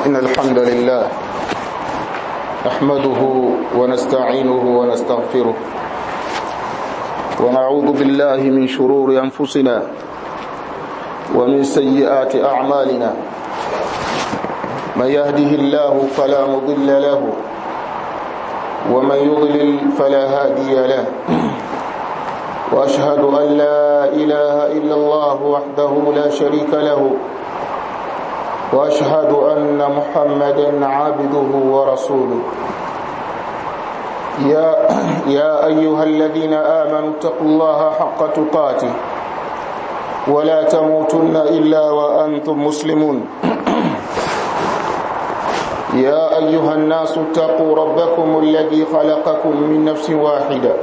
إن الحمد لله نحمده ونستعينه ونستغفره ونعوذ بالله من شرور أنفسنا ومن سيئات أعمالنا من يهده الله فلا مضل له ومن يضلل فلا هادي له وأشهد أن لا إله إلا الله وحده لا شريك له واشهد ان محمدا عبده ورسوله يا يا ايها الذين امنوا اتقوا الله حق تقاته ولا تموتن الا وانتم مسلمون يا ايها الناس اتقوا ربكم الذي خلقكم من نفس واحده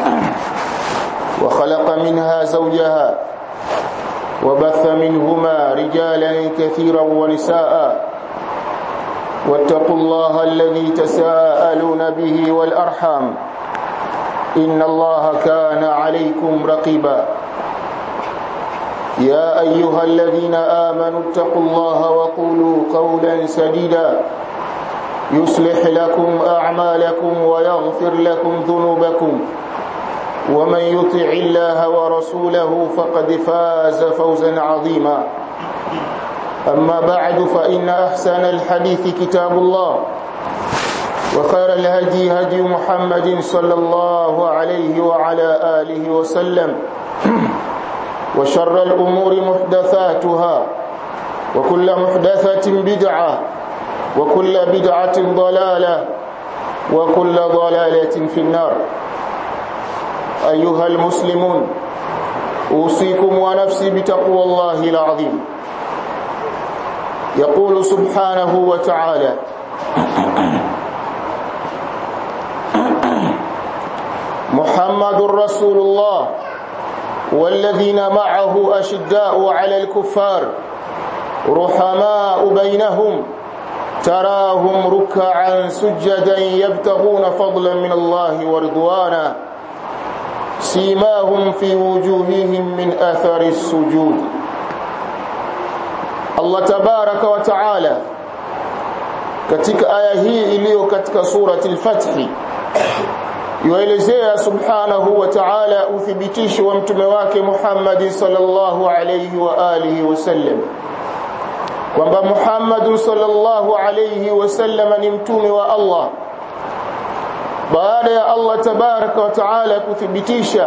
وخلق منها زوجها وبث منهما رجالا كثيرا ونساء واتقوا الله الذي تساءلون به والأرحام إن الله كان عليكم رقيبا يا أيها الذين آمنوا اتقوا الله وقولوا قولا سديدا يصلح لكم أعمالكم ويغفر لكم ذنوبكم ومن يطع الله ورسوله فقد فاز فوزا عظيما أما بعد فإن أحسن الحديث كتاب الله وخير الهدي هدي محمد صلى الله عليه وعلى آله وسلم وشر الأمور محدثاتها وكل محدثة بدعة وكل بدعة ضلالة وكل ضلالة في النار أيها المسلمون أوصيكم ونفسي بتقوى الله العظيم يقول سبحانه وتعالى محمد رسول الله والذين معه أشداء على الكفار رحماء بينهم تراهم ركعا سجدا يبتغون فضلا من الله ورضوانا سيماهم في وجوههم من أثر السجود Allah tabaraka wa taala katika aya hii iliyo katika surati al-Fath yuelezea subhanahu wa ta'ala uthibitisho wa mtume wake Muhammad sallallahu alayhi wa alihi wasallam kwamba Muhammad sallallahu alayhi wasallam ni mtume wa Allah baada ya Allah tabaraka wa taala kuthibitisha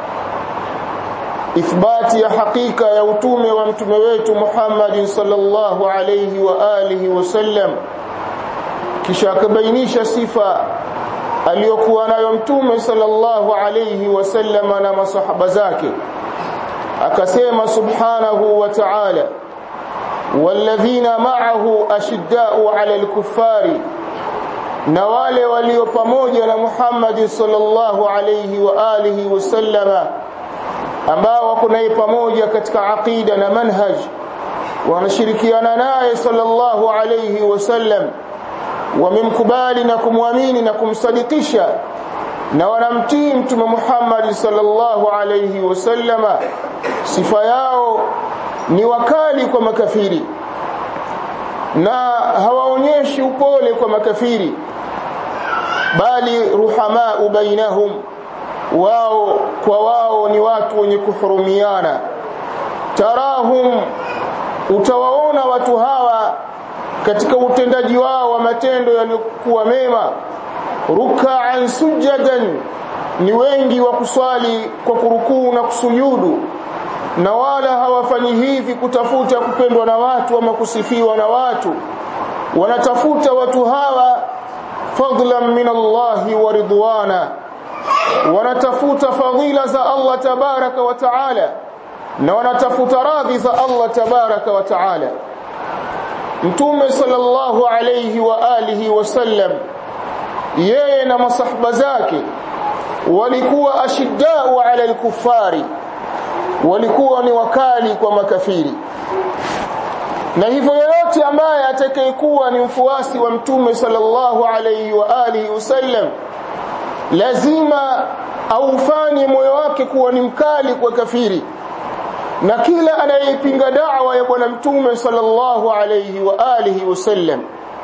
ithbati ya hakika ya utume wa mtume wetu Muhammad sallallahu alayhi wa alihi wasallam kisha akabainisha sifa aliyokuwa nayo mtume sallallahu alayhi wasallam na masahaba zake akasema subhanahu wa ta'ala walladhina ma'ahu ashidda'u 'ala al-kuffari na wale walio pamoja na Muhammad sallallahu alayhi wa alihi wasallama ambao wako naye pamoja katika aqida na manhaj wanashirikiana naye sallallahu alayhi wasallam wamemkubali na kumwamini na kumsadikisha na wanamtii mtume Muhammad sallallahu alayhi wasallama sifa yao ni wakali kwa makafiri na hawaonyeshi upole kwa makafiri bali ruhamaa bainahum wao kwa wao ni watu wenye kuhurumiana tarahum utawaona watu hawa katika utendaji wao wa matendo yaliyokuwa mema ruk'an sujadan ni wengi wa kuswali kwa kurukuu na kusujudu na wala hawafanyi hivi kutafuta kupendwa na watu ama kusifiwa na watu wanatafuta watu hawa fadlan min Allahi wa ridwana wanatafuta fadhila za Allah tabaraka wa taala na wanatafuta radhi za Allah tabaraka wa taala mtume sallallahu alayhi wa alihi wasallam yeye na masahaba zake walikuwa ashiddau ala al-kuffari walikuwa ni wakali kwa makafiri na hivyo yoyote ambaye atakayekuwa ni mfuasi wa mtume sallallahu alayhi wa alihi wasallam lazima aufanye moyo wake kuwa ni mkali kwa kafiri na kila anayepinga da'wa ya bwana mtume sallallahu alayhi wa alihi wasallam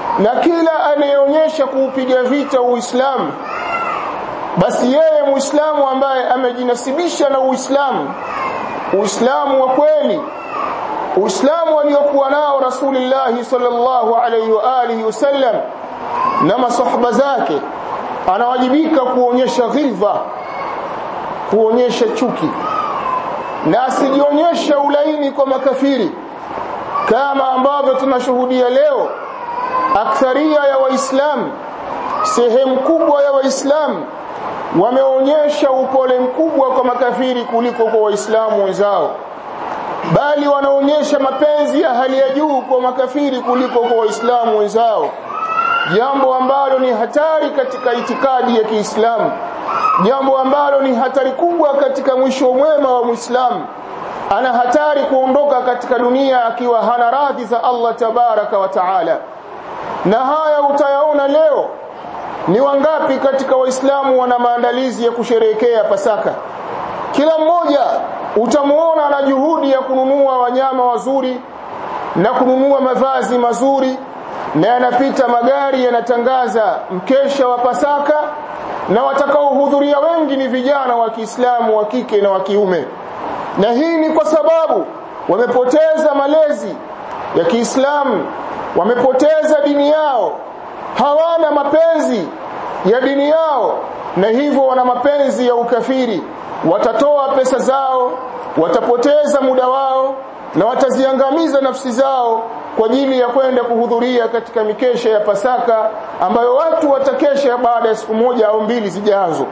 na kila anayeonyesha kuupiga vita Uislamu basi yeye Muislamu ambaye amejinasibisha na Uislamu Uislamu wa kweli Uislamu aliokuwa nao Rasulullah sallallahu alaihi wa alihi wasallam na masahaba zake anawajibika kuonyesha ghilva kuonyesha chuki na asijionyesha ulaini kwa makafiri kama ambavyo tunashuhudia leo aktharia ya waislamu sehemu kubwa ya waislamu wameonyesha upole mkubwa kwa makafiri kuliko kwa waislamu wenzao bali wanaonyesha mapenzi ya hali ya juu kwa makafiri kuliko kwa waislamu wenzao jambo ambalo ni hatari katika itikadi ya Kiislamu jambo ambalo ni hatari kubwa katika mwisho mwema wa Muislamu ana hatari kuondoka katika dunia akiwa hana radhi za Allah tabaraka wa taala na haya utayaona leo ni wangapi katika waislamu wana maandalizi ya kusherehekea pasaka kila mmoja utamuona ana juhudi ya kununua wanyama wazuri na kununua mavazi mazuri na yanapita magari yanatangaza mkesha wa pasaka na watakaohudhuria wengi ni vijana wa Kiislamu wa kike na wa kiume na hii ni kwa sababu wamepoteza malezi ya Kiislamu wamepoteza dini yao hawana mapenzi ya dini yao na hivyo wana mapenzi ya ukafiri watatoa pesa zao watapoteza muda wao na wataziangamiza nafsi zao kwa ajili ya kwenda kuhudhuria katika mikesha ya Pasaka ambayo watu watakesha baada ya siku moja au mbili zijazo.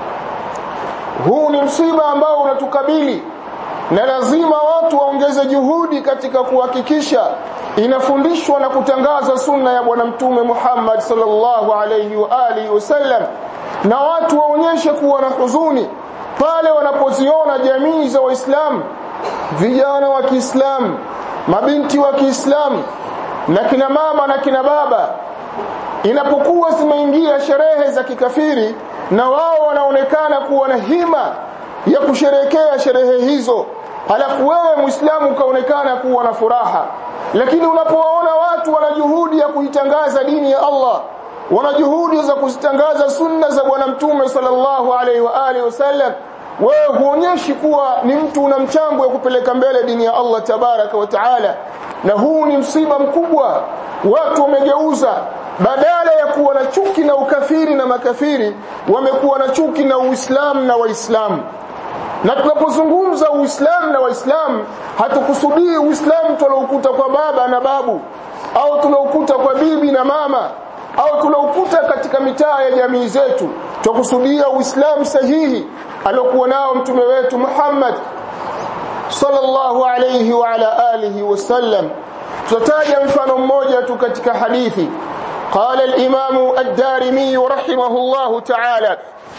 Huu ni msiba ambao unatukabili na lazima watu waongeze juhudi katika kuhakikisha inafundishwa na kutangazwa sunna ya bwana mtume Muhammad sallallahu alayhi wa alihi wasallam na watu waonyeshe kuwa na huzuni pale wanapoziona jamii za Waislamu vijana wa Kiislamu mabinti wa Kiislamu na kina mama na kina baba inapokuwa zimeingia sherehe za kikafiri na wao wanaonekana kuwa na hima ya kusherekea sherehe hizo halafu wewe muislamu ukaonekana kuwa na furaha lakini unapowaona watu wana juhudi ya kuitangaza dini ya Allah wana juhudi za kuzitangaza sunna za bwana mtume sallallahu alaihi wa alihi wasallam wewe huonyeshi kuwa ni mtu una mchango wa kupeleka mbele dini ya Allah tabaraka wa taala na huu ni msiba mkubwa watu wamegeuza badala ya kuwa na chuki na ukafiri na makafiri wamekuwa na chuki na Uislamu na Waislamu na tunapozungumza Uislamu na Waislamu hatukusudii Uislamu tuloukuta kwa baba na babu au tuloukuta kwa bibi na mama au tuloukuta katika mitaa ya jamii zetu tukusudia Uislamu sahihi aliokuwa nao mtume wetu Muhammad sallallahu alayhi wa ala alihi wasallam tutataja mfano mmoja tu katika hadithi قال الإمام الدارمي رحمه الله تعالى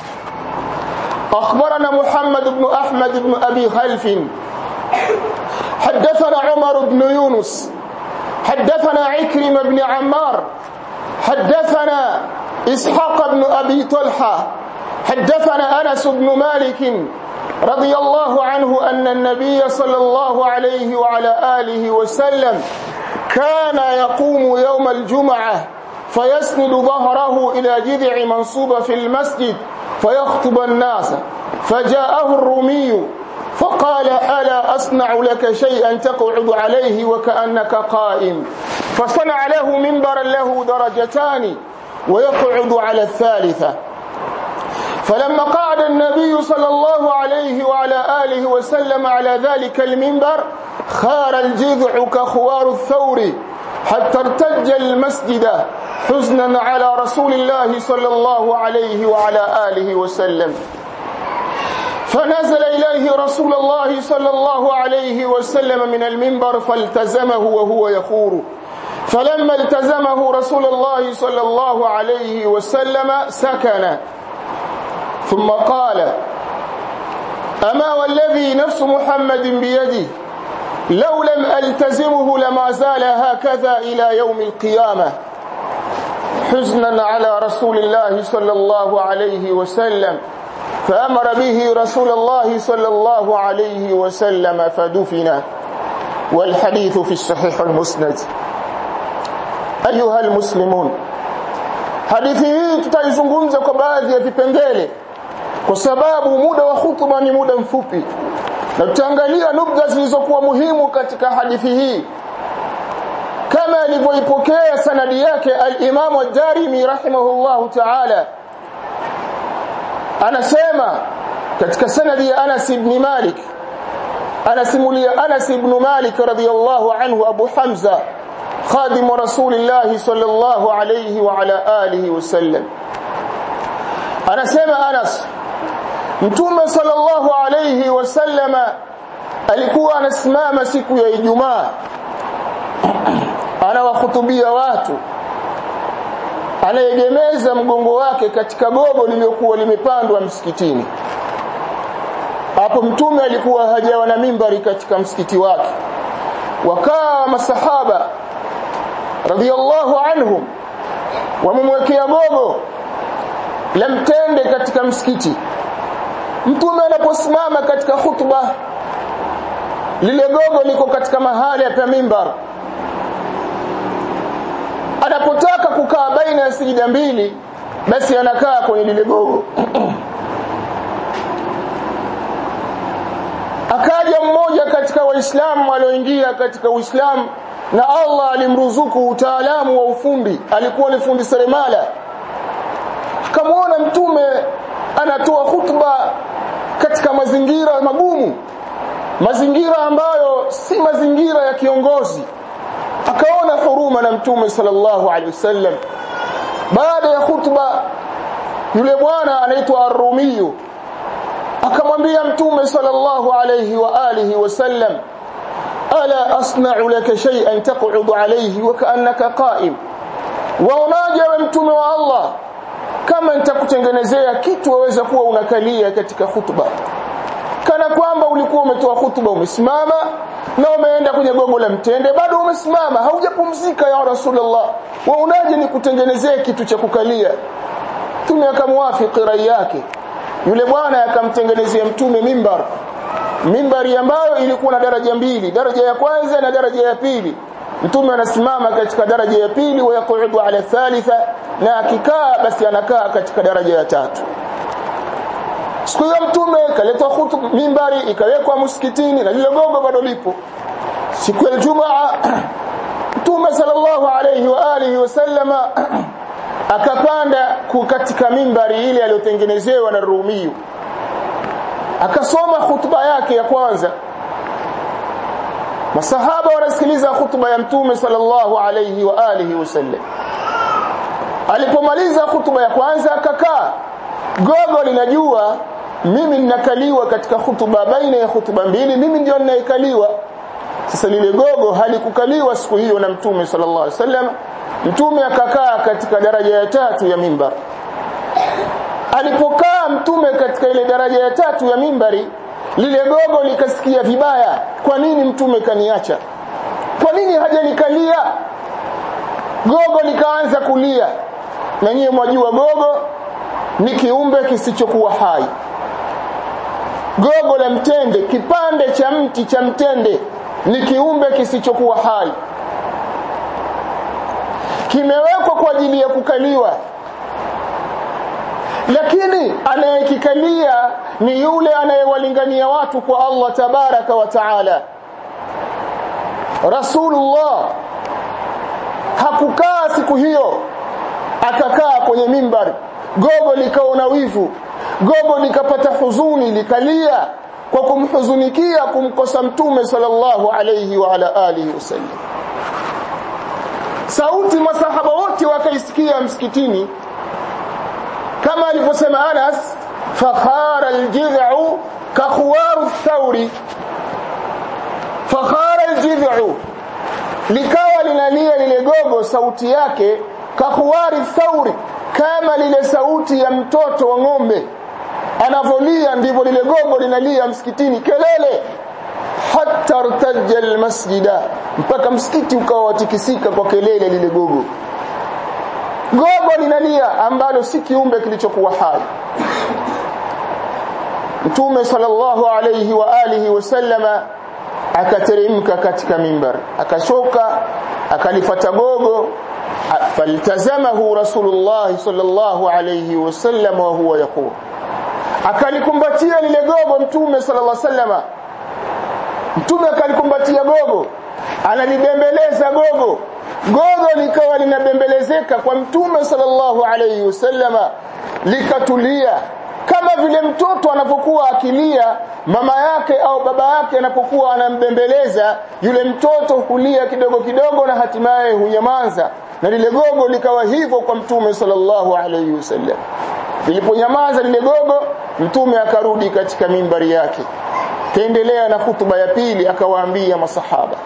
أخبرنا محمد بن أحمد بن أبي خلف حدثنا عمر بن يونس حدثنا عكرم بن عمار حدثنا إسحاق بن أبي طلحة حدثنا أنس بن مالك رضي الله عنه أن النبي صلى الله عليه وعلى آله وسلم كان يقوم يوم الجمعة فيسند ظهره إلى جذع منصوبة في المسجد فيخطب الناس فجاءه الرومي فقال ألا أصنع لك شيئا تقعد عليه وكأنك قائم فصنع له منبرا له درجتان ويقعد على الثالثة فلما قعد النبي صلى الله عليه وعلى آله وسلم على ذلك المنبر خار الجذع كخوار الثور حتى ارتج المسجد حزنا على رسول الله صلى الله عليه وعلى آله وسلم فنزل إليه رسول الله صلى الله عليه وسلم من المنبر فالتزمه وهو يخور فلما التزمه رسول الله صلى الله عليه وسلم سكن ثم قال أما والذي نفس محمد بيده لو لم ألتزمه لما زال هكذا إلى يوم القيامة حزنا على رسول الله صلى الله عليه وسلم فأمر به رسول الله صلى الله عليه وسلم فدفن والحديث في الصحيح المسند ayuha almuslimun hadithi hii tutaizungumza kwa baadhi ya vipengele kwa sababu muda wa hutuba ni muda mfupi na tutaangalia nukta zilizokuwa muhimu katika hadithi hii kama alivyoipokea sanadi yake al-Imam ad-Darimi rahimahullahu ta'ala anasema katika sanadi ya Anas ibn Malik anasimulia Anas ibn Malik radhiyallahu anhu Abu Hamza خادم رسول الله صلى الله عليه وعلى آله وسلم anasema Anas Mtume sallallahu alayhi wasallama alikuwa anasimama siku ya Ijumaa anawahutubia watu anaegemeza mgongo wake katika gogo lililokuwa limepandwa msikitini hapo mtume alikuwa hajawa na mimbari katika msikiti wake wakawa masahaba radhiallahu anhum wamemwekea gogo la mtende katika msikiti mtume anaposimama katika hutuba lile gogo liko katika mahali ya mimbar anapotaka kukaa baina ya sijida mbili basi anakaa kwenye lile gogo akaja mmoja katika waislamu walioingia katika uislamu na Allah alimruzuku utaalamu wa ufundi alikuwa ni fundi seremala akamwona mtume anatoa hutuba katika mazingira magumu mazingira ambayo si mazingira ya kiongozi akaona huruma na mtume sallallahu alaihi wasallam baada ya hutuba yule bwana anaitwa Ar-Rumiyu akamwambia mtume sallallahu alaihi wa alihi wasallam ala asna'u laka shay'an taq'udu alayhi wa ka'annaka qa'im waonaje wewe mtume wa Allah kama nitakutengenezea kitu waweza kuwa unakalia katika hutuba kana kwamba ulikuwa umetoa hutuba umesimama na umeenda kwenye gogo la mtende bado umesimama haujapumzika ya rasulullah waonaje nikutengenezee kitu cha kukalia mtume akamwafiki rai yake yule bwana akamtengenezea mtume mimbar mimbari ambayo ilikuwa na daraja mbili daraja ya kwanza na daraja ya pili mtume anasimama katika daraja ya pili wa yaqudu ala thalitha na akikaa basi anakaa katika daraja ya tatu siku hiyo mtume kaletwa hutuba mimbari ikawekwa msikitini na lile gogo bado lipo siku ya Ijumaa mtume sallallahu alayhi wa alihi wasallama akapanda katika mimbari ile aliyotengenezewa na Rumiyu akasoma hutuba yake ya kwanza masahaba wanasikiliza hutuba ya mtume sallallahu alayhi wa alihi wasallam alipomaliza hutuba ya kwanza akakaa gogo linajua mimi ninakaliwa katika hutuba baina ya hutuba mbili mimi ndio ninayekaliwa sasa lile gogo halikukaliwa siku hiyo na mtume sallallahu alaihi wasallam mtume akakaa katika daraja ya tatu ya mimbar alipokaa mtume katika ile daraja ya tatu ya mimbari lile gogo likasikia vibaya kwa nini mtume kaniacha kwa nini hajanikalia gogo likaanza kulia na nyie mwajua gogo ni kiumbe kisichokuwa hai gogo la mtende kipande cha mti cha mtende ni kiumbe kisichokuwa hai kimewekwa kwa ajili ya kukaliwa lakini anayekikalia ni yule anayewalingania watu kwa Allah tabaraka wa taala Rasulullah hakukaa siku hiyo akakaa kwenye mimbar gogo likaona wivu gogo likapata huzuni likalia kwa kumhuzunikia kumkosa mtume sallallahu alayhi wa ala alihi wasallam sauti masahaba wote wakaisikia msikitini kama alivyosema Anas fakhara aljid'u ka khuwaru thawri fakhara aljid'u likawa linalia lile gogo sauti yake ka khuwari thawri kama lile sauti ya mtoto wa ng'ombe anavolia ndivyo lile gogo linalia msikitini kelele hatta irtajja almasjida mpaka msikiti ukawa watikisika kwa kelele lile gogo gogo linalia ambalo si kiumbe kilichokuwa hai Mtume sallallahu alayhi wa alihi wasallama akateremka katika mimbar akashoka akalifata gogo faltazamahu rasulullah sallallahu alayhi wasallam wa huwa yaqul akalikumbatia lile gogo mtume sallallahu alayhi wasallam mtume akalikumbatia gogo analibembeleza gogo gogo likawa linabembelezeka kwa mtume sallallahu alayhi wasallama likatulia kama vile mtoto anapokuwa akilia mama yake au baba yake anapokuwa anambembeleza yule mtoto hulia kidogo kidogo na hatimaye hunyamaza na lile gogo likawa hivyo kwa mtume sallallahu alayhi wasallam liliponyamaza lile gogo mtume akarudi katika mimbari yake kaendelea na hutuba ya pili akawaambia masahaba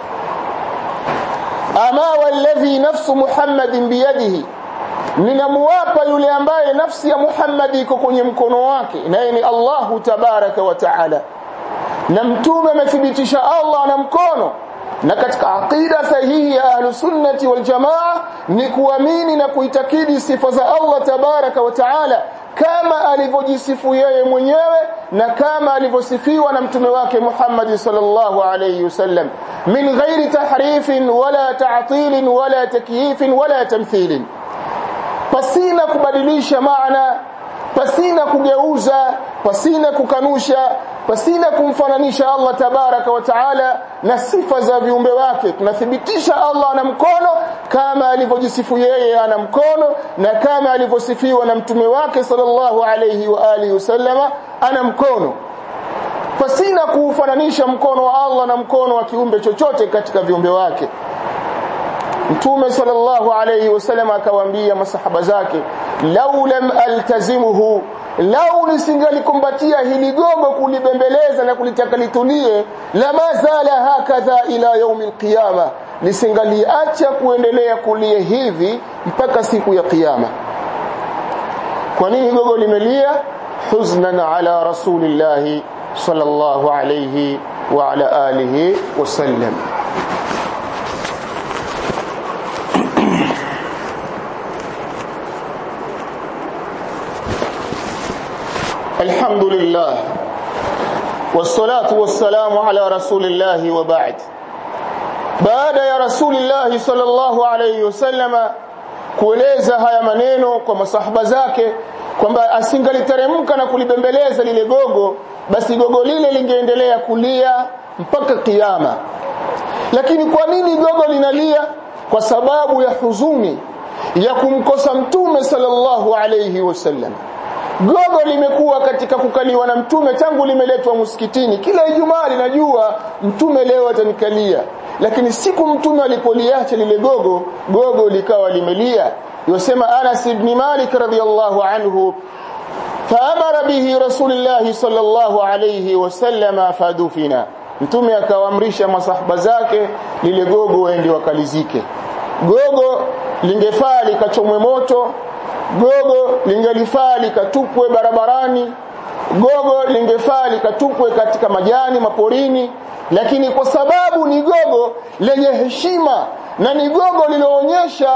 ama walladhi nafsu muhammadin biyadihi ninamuwapa yule ambaye nafsi ya Muhammad iko kwenye mkono wake naye ni Allahu tabaraka wa taala na mtume amethibitisha Allah na mkono na katika aqida sahihi ya ahlus sunnati wal jamaa ni kuamini na kuitakidi sifa za Allah tabaraka wa taala kama alivyojisifu yeye mwenyewe na kama alivyosifiwa na mtume wake Muhammad sallallahu alayhi wasallam min ghairi tahrifin wala ta'til wala takyif wala tamthil pasina kubadilisha maana pasina kugeuza pasina kukanusha pasina kumfananisha Allah tabaraka wa taala na sifa za viumbe wake tunathibitisha Allah ana mkono kama alivyojisifu yeye ana mkono na kama alivyosifiwa na mtume wake sallallahu alayhi wa alihi wasallama ana mkono pasina kuufananisha mkono wa Allah na mkono wa kiumbe chochote katika viumbe wake Mtume sallallahu alayhi wasallam akawaambia masahaba zake lau lam altazimuhu lau nisingalikumbatia hili gogo kulibembeleza na kulitaka litulie lama zala hakadha ila yaumi alqiyama nisingaliacha kuendelea kulia hivi mpaka siku ya kiyama kwa nini gogo limelia huznan ala rasulillahi sallallahu alayhi wa ala alihi wasallam الحمد لله والصلاة والسلام على رسول الله وبعد بعد يا رسول الله صلى الله عليه وسلم kueleza haya maneno kwa masahaba zake kwamba asingaliteremka na kulibembeleza lile gogo basi gogo lile lingeendelea kulia mpaka kiyama lakini kwa nini gogo linalia kwa sababu ya huzuni ya kumkosa mtume sallallahu alayhi wasallam gogo limekuwa katika kukaliwa na mtume tangu limeletwa msikitini kila ijumaa linajua mtume leo atanikalia lakini siku mtume alipoliacha lile gogo gogo likawa limelia yosema Anas ibn Malik radhiyallahu anhu faamara bihi rasulullah sallallahu alayhi wasallam fadufina mtume akawaamrisha masahaba zake lile gogo waende wakalizike gogo lingefaa likachomwe moto gogo lingelifaa likatupwe barabarani gogo lingefaa likatupwe katika majani maporini lakini kwa sababu ni gogo lenye heshima na ni gogo liloonyesha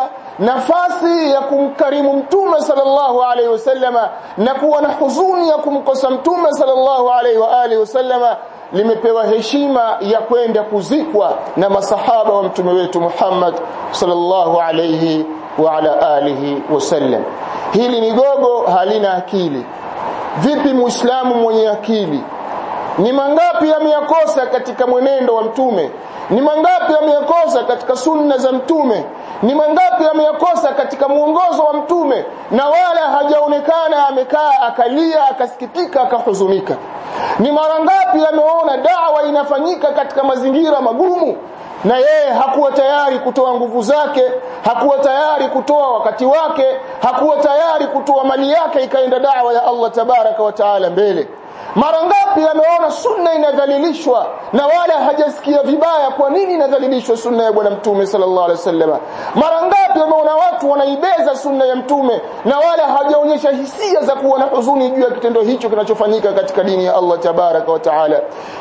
nafasi ya kumkarimu mtume sallallahu alaihi wasallama na kuwa na huzuni ya kumkosa mtume sallallahu alaihi wa alihi wasallama limepewa heshima ya kwenda kuzikwa na masahaba wa mtume wetu Muhammad sallallahu alaihi wa ala alihi wasallam hili ni gogo halina akili vipi muislamu mwenye akili ni mangapi ameyakosa katika mwenendo wa mtume ni mangapi ameyakosa katika sunna za mtume ni mangapi ameyakosa katika muongozo wa mtume na wala hajaonekana amekaa akalia akasikitika akahuzunika ni mara ngapi ameona dawa inafanyika katika mazingira magumu na yeye hakuwa tayari kutoa nguvu zake hakuwa tayari kutoa wakati wake hakuwa tayari kutoa mali yake ikaenda dawa ya Allah tabaraka wa taala mbele mara ngapi ameona sunna inadhalilishwa na wala hajasikia vibaya kwa nini inadhalilishwa sunna ya bwana mtume sallallahu alaihi wasallam mara ngapi ameona watu wanaibeza sunna ya mtume na wala hajaonyesha hisia za kuwa na huzuni juu ya kitendo hicho kinachofanyika katika dini ya Allah tabaraka wa taala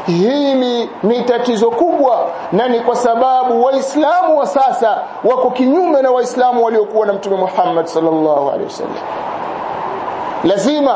hili ni tatizo kubwa na ni kwa sababu waislamu wa sasa wako kinyume na waislamu waliokuwa na mtume Muhammad sallallahu alaihi wasallam lazima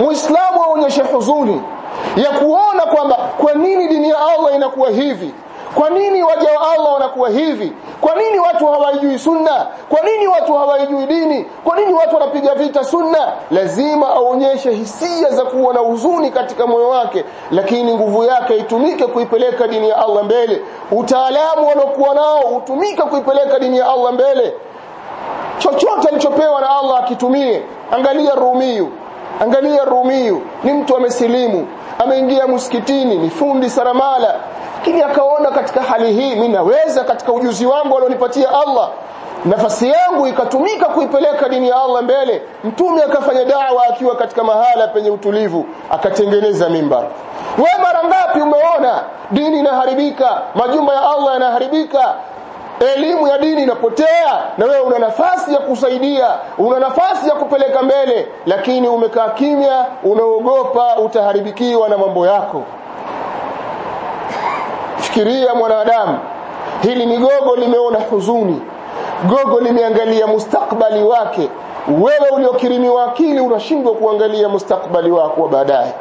muislamu aonyeshe huzuni ya kuona kwamba kwa nini dini ya Allah inakuwa hivi kwa nini waja wa Allah wanakuwa hivi kwa nini watu hawaijui sunna kwa nini watu hawaijui dini kwa nini watu wanapiga vita sunna lazima aonyeshe hisia za kuwa na huzuni katika moyo wake lakini nguvu yake itumike kuipeleka dini ya Allah mbele utaalamu walokuwa nao utumike kuipeleka dini ya Allah mbele chochote alichopewa na Allah akitumie angalia Rumiyu angalia Rumiyu ni mtu amesilimu ameingia msikitini ni fundi saramala lakini akaona katika hali hii mimi naweza katika ujuzi wangu alionipatia Allah nafasi yangu ikatumika kuipeleka dini ya Allah mbele mtume akafanya dawa akiwa katika mahala penye utulivu akatengeneza mimbar we mara ngapi umeona dini inaharibika majumba ya Allah yanaharibika elimu ya dini inapotea na wewe una nafasi ya kusaidia una nafasi ya kupeleka mbele lakini umekaa kimya unaogopa utaharibikiwa na mambo yako fikiria mwanadamu hili ni gogo limeona huzuni gogo limeangalia mustakbali wake wewe uliokirimiwa akili unashindwa kuangalia mustakbali wako wa baadaye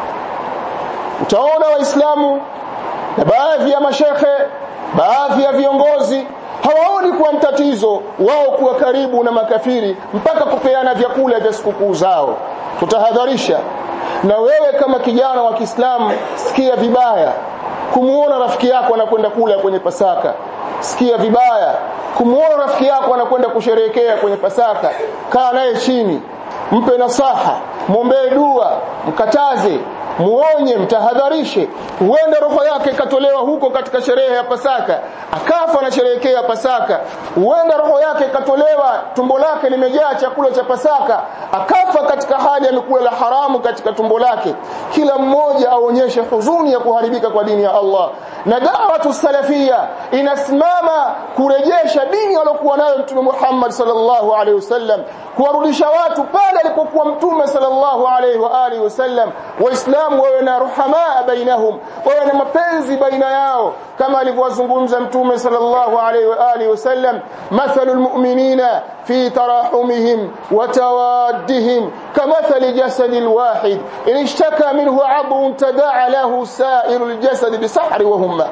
utaona waislamu na baadhi ya mashekhe baadhi ya viongozi hawaoni kuwa mtatizo wao kuwa karibu na makafiri mpaka kupeana vyakula vya sikukuu zao tutahadharisha na wewe kama kijana wa Kiislamu sikia vibaya kumuona rafiki yako anakwenda kula kwenye Pasaka sikia vibaya kumuona rafiki yako anakwenda kusherehekea kwenye Pasaka kaa naye chini mpe nasaha mwombee dua mkataze muonye mtahadharishe huenda roho yake ikatolewa huko katika sherehe ya Pasaka akafa anasherehekea Pasaka huenda roho yake ikatolewa tumbo lake limejaa chakula cha Pasaka akafa katika hali amekula la haramu katika tumbo lake kila mmoja aonyeshe huzuni ya kuharibika kwa dini ya Allah na da'watu salafia inasimama kurejesha dini aliyokuwa nayo mtume Muhammad sallallahu alaihi wasallam kuwarudisha watu pale alipokuwa mtume sallallahu alaihi wa alihi wasallam waislamu wawe na ruhamaa bainahum wawe na mapenzi baina yao kama alivyozungumza mtume sallallahu alaihi wa alihi wasallam mathalul mu'minina fi tarahumihim wa tawaddihim kamathali jasadil wahid in ishtaka minhu 'adun tada'a lahu sa'irul jasad bisahri wa humma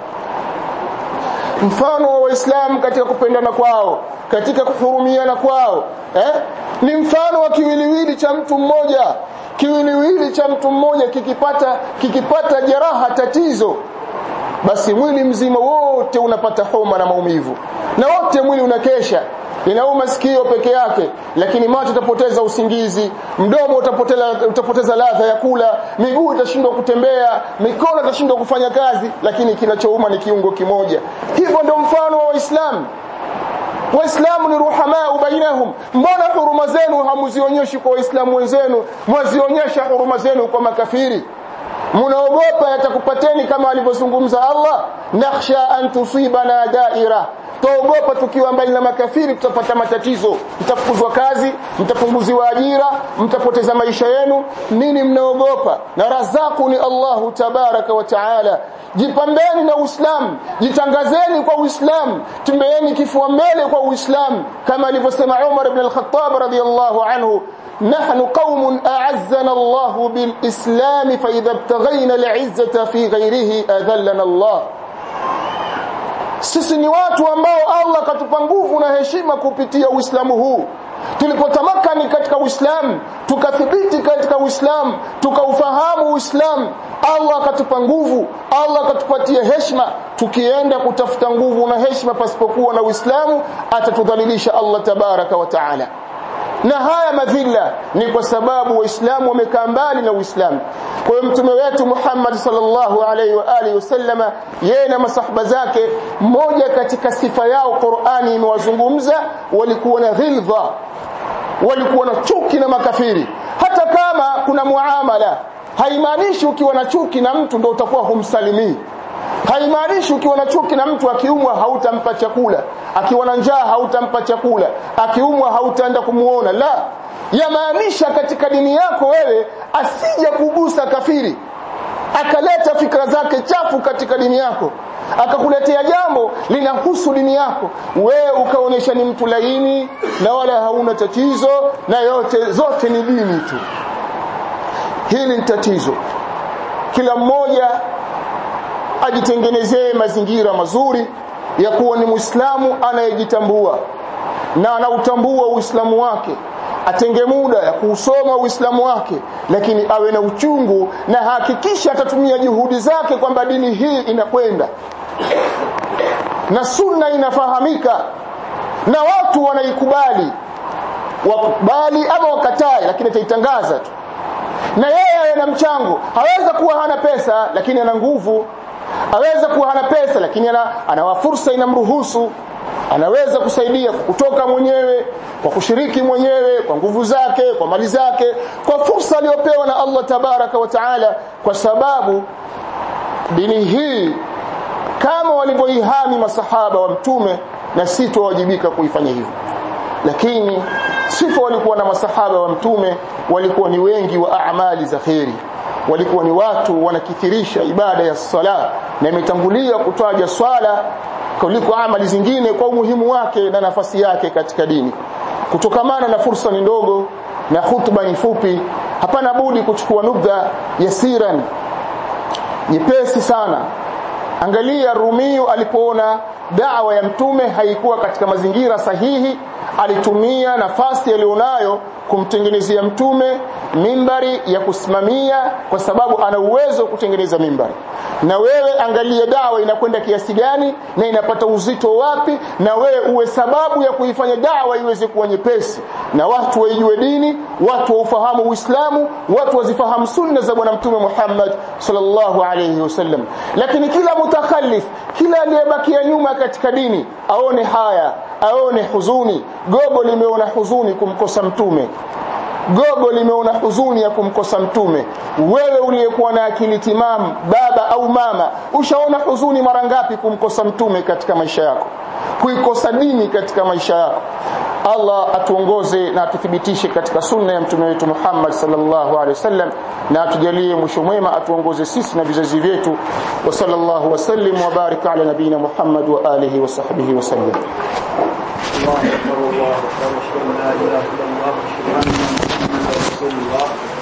mfano wa waislamu katika kupendana kwao katika kuhurumiana kwao eh? ni mfano wa kiwiliwili cha mtu mmoja kiwiliwili cha mtu mmoja kikipata kikipata jeraha tatizo basi mwili mzima wote unapata homa na maumivu na wote mwili unakesha inauma sikio peke yake lakini macho utapoteza usingizi mdomo utapoteza utapoteza ladha ya kula miguu itashindwa kutembea mikono itashindwa kufanya kazi lakini kinachouma ni kiungo kimoja hivyo ndio mfano wa waislamu waislamu ni ruhamaa bainahum mbona huruma zenu hamuzionyeshi kwa waislamu wenzenu mwazionyesha huruma zenu kwa makafiri mnaogopa yatakupateni kama alivyozungumza Allah nakhsha an tusibana daira tuogopa tukiwa mbali na makafiri tutapata matatizo mtafukuzwa kazi mtapunguziwa ajira mtapoteza maisha yenu nini mnaogopa na razaku ni Allahu tabaraka wa taala jipambeni na Uislamu jitangazeni kwa Uislamu tembeeni kifua mbele kwa Uislamu kama alivyosema Umar ibn al-Khattab radiyallahu anhu نحن قوم أعزنا الله بالإسلام فإذا ابتغينا العزة في غيره أذلنا الله sisi ni watu ambao Allah katupa nguvu na heshima kupitia Uislamu huu tulipotamakani katika Uislamu tukathibiti katika Uislamu tukaufahamu Uislamu Allah akatupa nguvu Allah akatupatia heshima tukienda kutafuta nguvu na heshima pasipokuwa na Uislamu atatudhalilisha Allah tabaraka wa taala na haya madhila ni kwa sababu waislamu wamekaa mbali na uislamu kwa hiyo mtume wetu Muhammad sallallahu alaihi wa alihi wasallama yeye na masahaba zake moja katika sifa yao Qur'ani imewazungumza walikuwa na ghilza walikuwa na chuki na makafiri hata kama kuna muamala haimaanishi ukiwa na chuki na mtu ndio utakuwa humsalimii haimaanishi ukiwa na chuki na mtu akiumwa hautampa chakula akiwa na njaa hautampa chakula akiumwa hautaenda kumuona la yamaanisha katika dini yako wewe asije kugusa kafiri akaleta fikra zake chafu katika dini yako akakuletea jambo linahusu dini yako wewe ukaonyesha ni mtu laini na wala hauna tatizo na yote zote ni dini tu hili ni tatizo kila mmoja ajitengenezee mazingira mazuri ya kuwa ni Muislamu anayejitambua na anautambua Uislamu wake atenge muda ya kuusoma Uislamu wake lakini awe na uchungu na hakikisha atatumia juhudi zake kwamba dini hii inakwenda na sunna inafahamika na watu wanaikubali wakubali ama wakatae lakini ataitangaza tu na yeye ana mchango haweza kuwa hana pesa lakini ana nguvu aweza kuwa hana pesa lakini ana, ana fursa inamruhusu anaweza kusaidia kutoka mwenyewe kwa kushiriki mwenyewe kwa nguvu zake kwa mali zake kwa fursa aliyopewa na Allah tabaraka wa taala kwa sababu dini hii kama walivyoihami masahaba wa mtume na sisi tuwajibika kuifanya hivyo lakini sifa walikuwa na masahaba wa mtume walikuwa ni wengi wa amali za kheri walikuwa ni watu wanakithirisha ibada ya sala na imetangulia kutaja swala kuliko amali zingine kwa umuhimu wake na nafasi yake katika dini kutokamana na fursa ni ndogo na hutuba ni fupi hapana budi kuchukua nubdha yasiran nyepesi sana angalia Rumiyu alipoona dawa ya mtume haikuwa katika mazingira sahihi alitumia nafasi aliyonayo kumtengenezea mtume mimbari ya kusimamia kwa sababu ana uwezo wa kutengeneza mimbari na wewe angalia dawa inakwenda kiasi gani na inapata uzito wapi na wewe uwe sababu ya kuifanya dawa iweze kuwa nyepesi na watu waijue dini watu waufahamu uislamu watu wazifahamu sunna za bwana mtume Muhammad sallallahu alayhi wasallam lakini kila mutakhallif kila aliyebakia nyuma katika dini aone haya aone huzuni gogo limeona huzuni kumkosa mtume gogo limeona huzuni ya kumkosa mtume wewe uliyekuwa na akili timamu baba au mama ushaona huzuni mara ngapi kumkosa mtume katika maisha yako kuikosa dini katika maisha yako Allah atuongoze na atuthibitishe katika sunna ya mtume wetu Muhammad sallallahu alaihi wasallam na atujalie mwisho mwema atuongoze sisi na vizazi vyetu wa sallallahu wasallim wa baraka ala nabina Muhammad wa alihi wa sahbihi wasallam الله أكبر الله أكبر أشهد أن لا إله إلا الله أشهد أن محمدا رسول الله